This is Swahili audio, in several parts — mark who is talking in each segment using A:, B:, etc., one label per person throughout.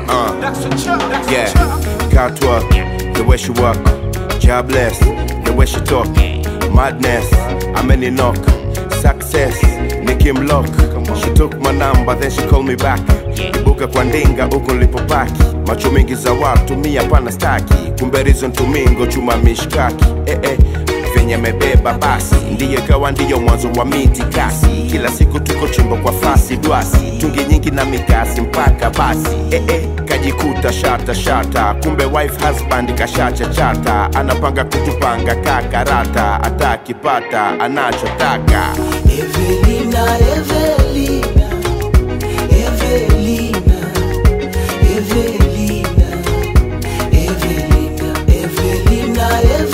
A: Uh, yeah, God work, the way she walk, jobless, the way she talk, madness, I'm any knock, success, Nick him lock. She took my number, then she called me back. Ibuka kwa ndinga huko nilipopaki, macho mengi za watu mi hapana staki, kumbe reason tumingo chuma mishkaki eh, eh. Venye mebeba basi ndiyo ikawa ndiyo mwanzo wa miti kasi, kila siku tuko chimbo kwa fasi dwasi, tungi nyingi na mikasi mpaka basi eh, eh. Kajikuta shata shata, kumbe wife husband kashacha chata, anapanga kutupanga kakarata, atakipata anachotaka
B: Evelina, Evelina, Evelina, Evelina, Evelina, Evelina,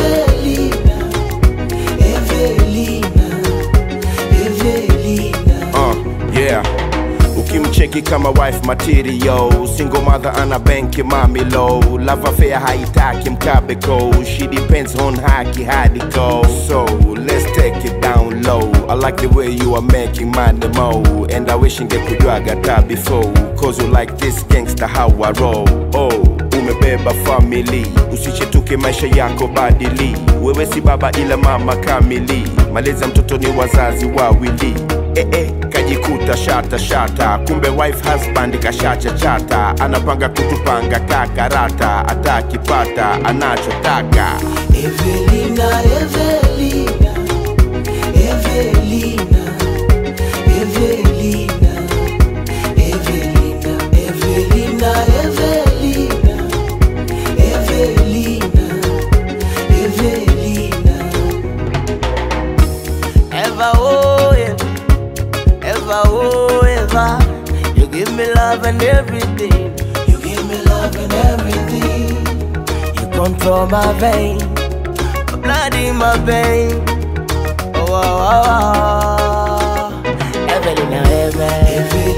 B: Evelina, Evelina, Evelina.
A: uh, yeah ukimcheki kama wife material single mother ana benki mami low love affair haitaki mkabeko she depends on haki hadi go so let's take it down low i like the way you are making money mo and i wish ngekujwaga ta before cause you like this gangster how i roll oh umebeba family usichetuke maisha yako badili wewe si baba ila mama kamili malezi ya mtoto ni wazazi wawili eh, eh, kajikuta shata shata kumbe wife husband kashacha chata anapanga kutupanga kakarata atakipata anachotaka
B: Evelina, Evelina, Evelina, Evelina, Evelina, Evelina, Evelina, Evelina, Evelina. Ever, oh, yeah. ever, oh, ever. You give me love and everything. You give me love and everything. You control my vein, my blood in my vein. Oh, oh, oh, oh. Evelina, Evelina,